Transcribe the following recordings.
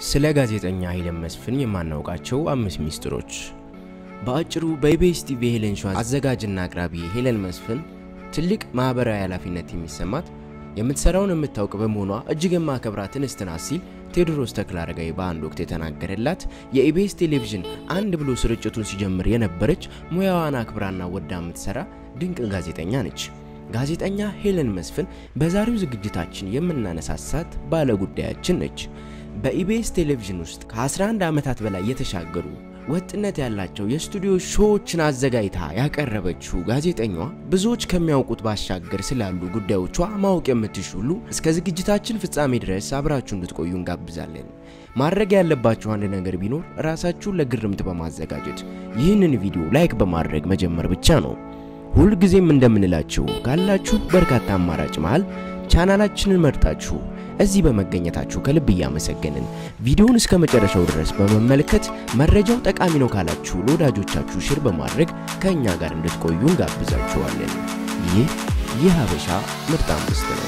ስለ ጋዜጠኛ ሄለን መስፍን የማናውቃቸው አምስት ሚስጥሮች። በአጭሩ በኢቢኤስ ቲቪ ሄለን ሾው አዘጋጅና አቅራቢ ሄለን መስፍን ትልቅ ማህበራዊ ኃላፊነት የሚሰማት የምትሰራውን የምታውቅ በመሆኗ እጅግ የማከብራትን እንስት ናት ሲል ቴዎድሮስ ተክለአረጋዊ በአንድ ወቅት የተናገረላት የኢቢኤስ ቴሌቪዥን አንድ ብሎ ስርጭቱን ሲጀምር የነበረች ሙያዋን አክብራና ወዳ የምትሰራ ድንቅ ጋዜጠኛ ነች። ጋዜጠኛ ሄለን መስፍን በዛሬው ዝግጅታችን የምናነሳሳት ባለ ጉዳያችን ነች። በኢቢኤስ ቴሌቪዥን ውስጥ ከ11 ዓመታት በላይ የተሻገሩ ወጥነት ያላቸው የስቱዲዮ ሾዎችን አዘጋጅታ ያቀረበችው ጋዜጠኛዋ ብዙዎች ከሚያውቁት ባሻገር ስላሉ ጉዳዮቿ ማወቅ የምትሹ ሁሉ እስከ ዝግጅታችን ፍጻሜ ድረስ አብራችሁ እንድትቆዩ እንጋብዛለን። ማድረግ ያለባችሁ አንድ ነገር ቢኖር ራሳችሁን ለግርምት በማዘጋጀት ይህንን ቪዲዮ ላይክ በማድረግ መጀመር ብቻ ነው። ሁልጊዜም እንደምንላችሁ ካላችሁ በርካታ አማራጭ መሃል ቻናላችንን መርጣችሁ እዚህ በመገኘታችሁ ከልብ እያመሰገንን ቪዲዮውን እስከ መጨረሻው ድረስ በመመልከት መረጃው ጠቃሚ ነው ካላችሁ ለወዳጆቻችሁ ሽር በማድረግ ከእኛ ጋር እንድትቆዩ እንጋብዛችኋለን። ይህ የሀበሻ ምርጥ አምስት ነው።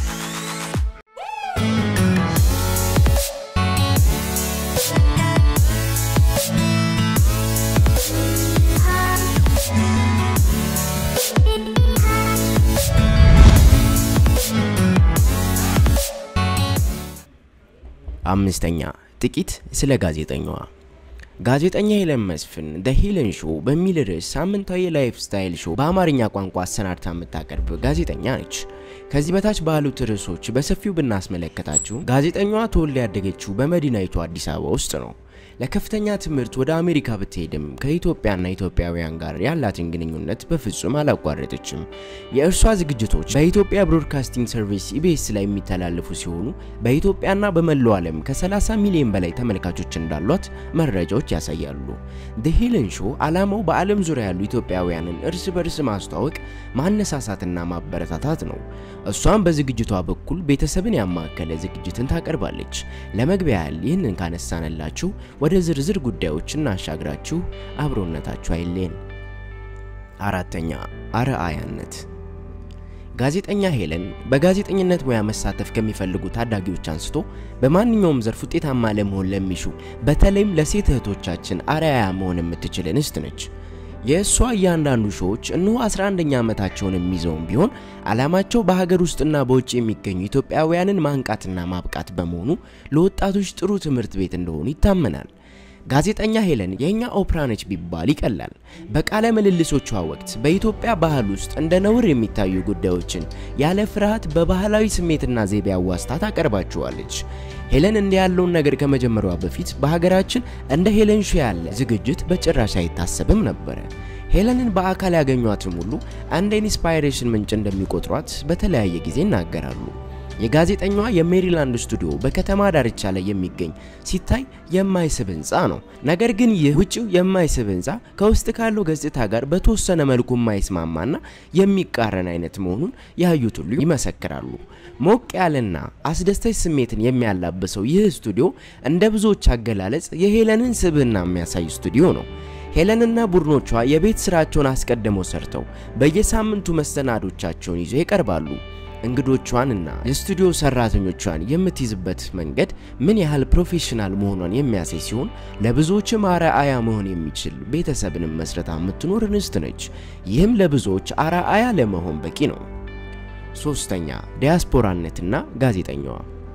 አምስተኛ ጥቂት ስለ ጋዜጠኛዋ። ጋዜጠኛ ሄለን መስፍን ደ ሄለን ሾው በሚል ርዕስ ሳምንታዊ የላይፍ ስታይል ሾው በአማርኛ ቋንቋ አሰናድታ የምታቀርብ ጋዜጠኛ ነች። ከዚህ በታች ባሉት ርዕሶች በሰፊው ብናስመለከታችሁ ጋዜጠኛዋ ተወልዳ ያደገችው በመዲናይቱ አዲስ አበባ ውስጥ ነው። ለከፍተኛ ትምህርት ወደ አሜሪካ ብትሄድም ከኢትዮጵያና ኢትዮጵያውያን ጋር ያላትን ግንኙነት በፍጹም አላቋረጠችም። የእርሷ ዝግጅቶች በኢትዮጵያ ብሮድካስቲንግ ሰርቪስ ኢቢኤስ ላይ የሚተላለፉ ሲሆኑ በኢትዮጵያና በመላው ዓለም ከ30 ሚሊዮን በላይ ተመልካቾች እንዳሏት መረጃዎች ያሳያሉ። ደ ሄለን ሾው ዓላማው በዓለም ዙሪያ ያሉ ኢትዮጵያውያንን እርስ በርስ ማስተዋወቅ፣ ማነሳሳትና ማበረታታት ነው። እሷም በዝግጅቷ በኩል ቤተሰብን ያማከለ ዝግጅትን ታቀርባለች። ለመግቢያ ያህል ይህንን ካነሳንላችሁ ወደ ዝርዝር ጉዳዮች እናሻግራችሁ። አብሮነታችሁ አይለየን። አራተኛ አርአያነት። ጋዜጠኛ ሄለን በጋዜጠኝነት ሙያ መሳተፍ ከሚፈልጉ ታዳጊዎች አንስቶ በማንኛውም ዘርፍ ውጤታማ ለመሆን ለሚሹ በተለይም ለሴት እህቶቻችን አርአያ መሆን የምትችል እንስት ነች። የእሷ እያንዳንዱ ሾዎች እነሆ 11ኛ ዓመታቸውን የሚይዘውም ቢሆን ዓላማቸው በሀገር ውስጥና በውጭ የሚገኙ ኢትዮጵያውያንን ማንቃትና ማብቃት በመሆኑ ለወጣቶች ጥሩ ትምህርት ቤት እንደሆኑ ይታመናል። ጋዜጠኛ ሄለን የእኛ ኦፕራ ነች ቢባል ይቀላል። በቃለ ምልልሶቿ ወቅት በኢትዮጵያ ባህል ውስጥ እንደ ነውር የሚታዩ ጉዳዮችን ያለ ፍርሃት በባህላዊ ስሜትና ዘይቤ አዋስታ ታቀርባቸዋለች። ሄለን እንዲህ ያለውን ነገር ከመጀመሪያዋ በፊት በሀገራችን እንደ ሄለን ሾው ያለ ዝግጅት በጭራሽ አይታሰብም ነበረ። ሄለንን በአካል ያገኟትም ሁሉ እንደ ኢንስፓይሬሽን ምንጭ እንደሚቆጥሯት በተለያየ ጊዜ ይናገራሉ። የጋዜጠኛዋ የሜሪላንድ ስቱዲዮ በከተማ ዳርቻ ላይ የሚገኝ ሲታይ የማይስብ ህንፃ ነው። ነገር ግን ይህ ውጭው የማይስብ ህንፃ ከውስጥ ካለው ገጽታ ጋር በተወሰነ መልኩ የማይስማማና የሚቃረን አይነት መሆኑን ያዩት ሁሉ ይመሰክራሉ። ሞቅ ያለና አስደሳች ስሜትን የሚያላብሰው ይህ ስቱዲዮ እንደ ብዙዎች አገላለጽ የሄለንን ስብዕና የሚያሳይ ስቱዲዮ ነው። ሄለንና ቡድኖቿ የቤት ስራቸውን አስቀድመው ሰርተው በየሳምንቱ መሰናዶቻቸውን ይዘው ይቀርባሉ። እንግዶቿንና የስቱዲዮ ሰራተኞቿን የምትይዝበት መንገድ ምን ያህል ፕሮፌሽናል መሆኗን የሚያሳይ ሲሆን ለብዙዎችም አርአያ መሆን የሚችል ቤተሰብንም መስረታ የምትኖር እንስት ነች። ይህም ለብዙዎች አርአያ ለመሆን በቂ ነው። ሶስተኛ ዲያስፖራነትና ጋዜጠኛዋ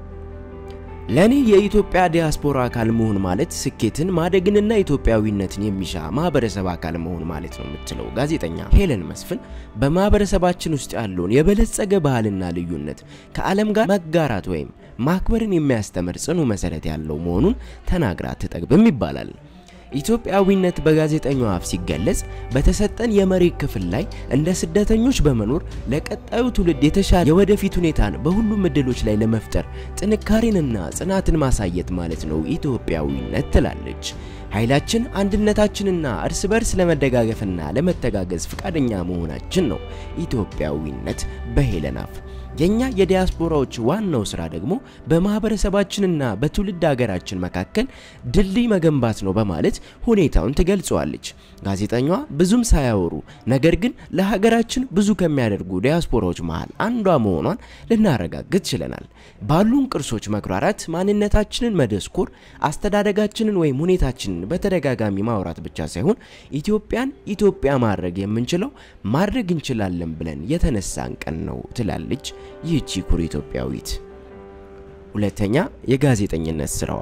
ለእኔ የኢትዮጵያ ዲያስፖራ አካል መሆን ማለት ስኬትን ማደግንና ኢትዮጵያዊነትን የሚሻ ማህበረሰብ አካል መሆን ማለት ነው የምትለው ጋዜጠኛ ሄለን መስፍን በማህበረሰባችን ውስጥ ያለውን የበለጸገ ባህልና ልዩነት ከዓለም ጋር መጋራት ወይም ማክበርን የሚያስተምር ጽኑ መሰረት ያለው መሆኑን ተናግራ አትጠግብም ይባላል። ኢትዮጵያዊነት በጋዜጠኛው አፍ ሲገለጽ በተሰጠን የመሬት ክፍል ላይ እንደ ስደተኞች በመኖር ለቀጣዩ ትውልድ የተሻለ የወደፊት ሁኔታን በሁሉም እድሎች ላይ ለመፍጠር ጥንካሬንና ጽናትን ማሳየት ማለት ነው ኢትዮጵያዊነት ትላለች። ኃይላችን አንድነታችንና እርስ በርስ ለመደጋገፍና ለመተጋገዝ ፈቃደኛ መሆናችን ነው ኢትዮጵያዊነት በሄለን አፍ። የኛ የዲያስፖራዎች ዋናው ስራ ደግሞ በማህበረሰባችንና በትውልድ ሀገራችን መካከል ድልድይ መገንባት ነው በማለት ሁኔታውን ትገልጸዋለች። ጋዜጠኛዋ ብዙም ሳያወሩ ነገር ግን ለሀገራችን ብዙ ከሚያደርጉ ዲያስፖራዎች መሃል አንዷ መሆኗን ልናረጋግጥ ችለናል። ባሉን ቅርሶች መኩራራት፣ ማንነታችንን መደስኮር፣ አስተዳደጋችንን ወይም ሁኔታችንን በተደጋጋሚ ማውራት ብቻ ሳይሆን ኢትዮጵያን ኢትዮጵያ ማድረግ የምንችለው ማድረግ እንችላለን ብለን የተነሳን ቀን ነው ትላለች ይህቺ ኩሩ ኢትዮጵያዊት። ሁለተኛ የጋዜጠኝነት ስራዋ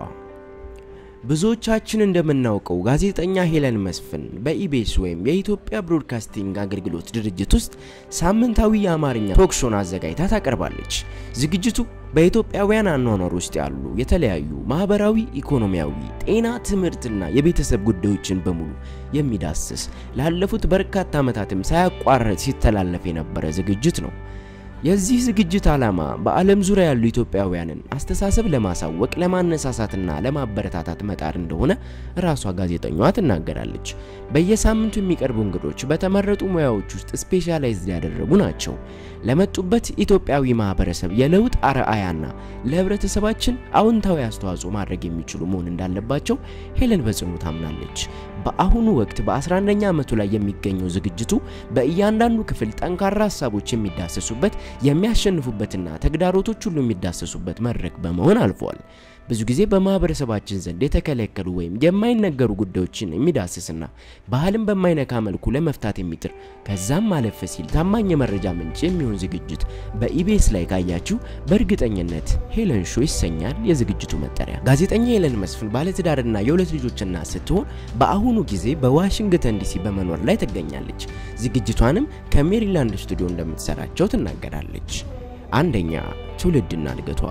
ብዙዎቻችን እንደምናውቀው ጋዜጠኛ ሄለን መስፍን በኢቢኤስ ወይም የኢትዮጵያ ብሮድካስቲንግ አገልግሎት ድርጅት ውስጥ ሳምንታዊ የአማርኛ ቶክሾን አዘጋጅታ ታቀርባለች። ዝግጅቱ በኢትዮጵያውያን አኗኗር ውስጥ ያሉ የተለያዩ ማህበራዊ፣ ኢኮኖሚያዊ፣ ጤና፣ ትምህርትና የቤተሰብ ጉዳዮችን በሙሉ የሚዳስስ ላለፉት በርካታ ዓመታትም ሳያቋርጥ ሲተላለፍ የነበረ ዝግጅት ነው። የዚህ ዝግጅት ዓላማ በዓለም ዙሪያ ያሉ ኢትዮጵያውያንን አስተሳሰብ ለማሳወቅ ለማነሳሳትና ለማበረታታት መጣር እንደሆነ ራሷ ጋዜጠኛዋ ትናገራለች። በየሳምንቱ የሚቀርቡ እንግዶች በተመረጡ ሙያዎች ውስጥ ስፔሻላይዝድ ያደረጉ ናቸው። ለመጡበት ኢትዮጵያዊ ማህበረሰብ የለውጥ አርአያና ለህብረተሰባችን አዎንታዊ አስተዋጽኦ ማድረግ የሚችሉ መሆን እንዳለባቸው ሄለን በጽኑ ታምናለች። በአሁኑ ወቅት በ11ኛ ዓመቱ ላይ የሚገኘው ዝግጅቱ በእያንዳንዱ ክፍል ጠንካራ ሀሳቦች የሚዳሰሱበት የሚያሸንፉበትና ተግዳሮቶች ሁሉ የሚዳሰሱበት መድረክ በመሆን አልፏል። ብዙ ጊዜ በማህበረሰባችን ዘንድ የተከለከሉ ወይም የማይነገሩ ጉዳዮችን የሚዳስስና ባህልን በማይነካ መልኩ ለመፍታት የሚጥር ከዛም ማለፍ ሲል ታማኝ የመረጃ ምንጭ የሚሆን ዝግጅት በኢቢኤስ ላይ ካያችሁ በእርግጠኝነት ሄለን ሾው ይሰኛል የዝግጅቱ መጠሪያ። ጋዜጠኛ ሄለን መስፍን ባለትዳርና የሁለት ልጆች እናት ስትሆን በአሁኑ ጊዜ በዋሽንግተን ዲሲ በመኖር ላይ ትገኛለች። ዝግጅቷንም ከሜሪላንድ ስቱዲዮ እንደምትሰራቸው ትናገራለች። አንደኛ ትውልድና እድገቷ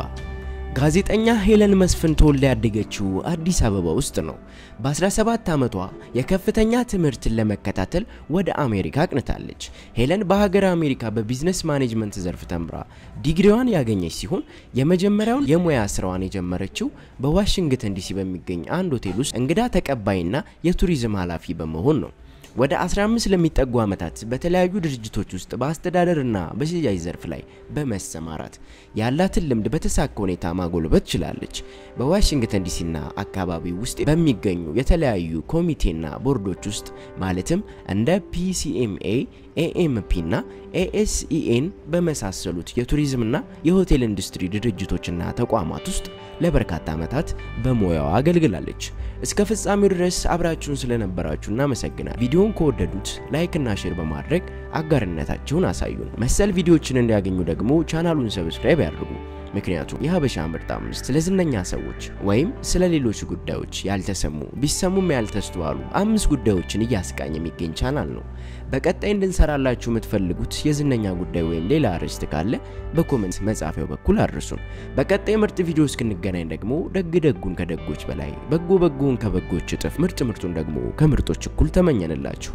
ጋዜጠኛ ሄለን መስፍን ተወልዳ ያደገችው አዲስ አበባ ውስጥ ነው። በ17 ዓመቷ የከፍተኛ ትምህርትን ለመከታተል ወደ አሜሪካ አቅንታለች። ሄለን በሀገር አሜሪካ በቢዝነስ ማኔጅመንት ዘርፍ ተምራ ዲግሪዋን ያገኘች ሲሆን የመጀመሪያውን የሙያ ስራዋን የጀመረችው በዋሽንግተን ዲሲ በሚገኝ አንድ ሆቴል ውስጥ እንግዳ ተቀባይና የቱሪዝም ኃላፊ በመሆን ነው። ወደ 15 ለሚጠጉ ዓመታት በተለያዩ ድርጅቶች ውስጥ በአስተዳደርና በሽያጭ ዘርፍ ላይ በመሰማራት ያላትን ልምድ በተሳካ ሁኔታ ማጎልበት ችላለች። በዋሽንግተን ዲሲና አካባቢ ውስጥ በሚገኙ የተለያዩ ኮሚቴና ቦርዶች ውስጥ ማለትም እንደ ፒሲኤምኤ፣ ኤኤምፒ እና ኤኤስኢኤን በመሳሰሉት የቱሪዝምና የሆቴል ኢንዱስትሪ ድርጅቶችና ተቋማት ውስጥ ለበርካታ ዓመታት በሙያዋ አገልግላለች። እስከ ፍጻሜው ድረስ አብራችሁን ስለነበራችሁ እናመሰግናል። ቪዲዮውን ከወደዱት ላይክ እና ሼር በማድረግ አጋርነታችሁን አሳዩን። መሰል ቪዲዮዎችን እንዲያገኙ ደግሞ ቻናሉን ሰብስክራይብ ያድርጉ። ምክንያቱም የሀበሻ ምርጥ አምስት ስለ ዝነኛ ሰዎች ወይም ስለ ሌሎች ጉዳዮች ያልተሰሙ ቢሰሙም ያልተስተዋሉ አምስት ጉዳዮችን እያስቃኝ የሚገኝ ቻናል ነው። በቀጣይ እንድንሰራላችሁ የምትፈልጉት የዝነኛ ጉዳይ ወይም ሌላ አርዕስት ካለ በኮመንት መጻፊያው በኩል አድርሱን። በቀጣይ ምርጥ ቪዲዮ እስክንገናኝ ደግሞ ደግ ደጉን ከደጎች በላይ በጎ በጎውን ከበጎች እጥፍ ምርጥ ምርጡን ደግሞ ከምርጦች እኩል ተመኘንላችሁ።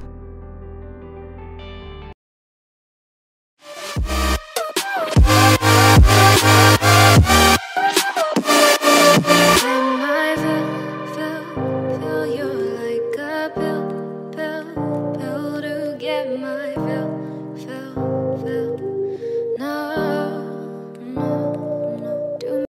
And my fill, fill, fill you like a pill, pill, pill to get my fill.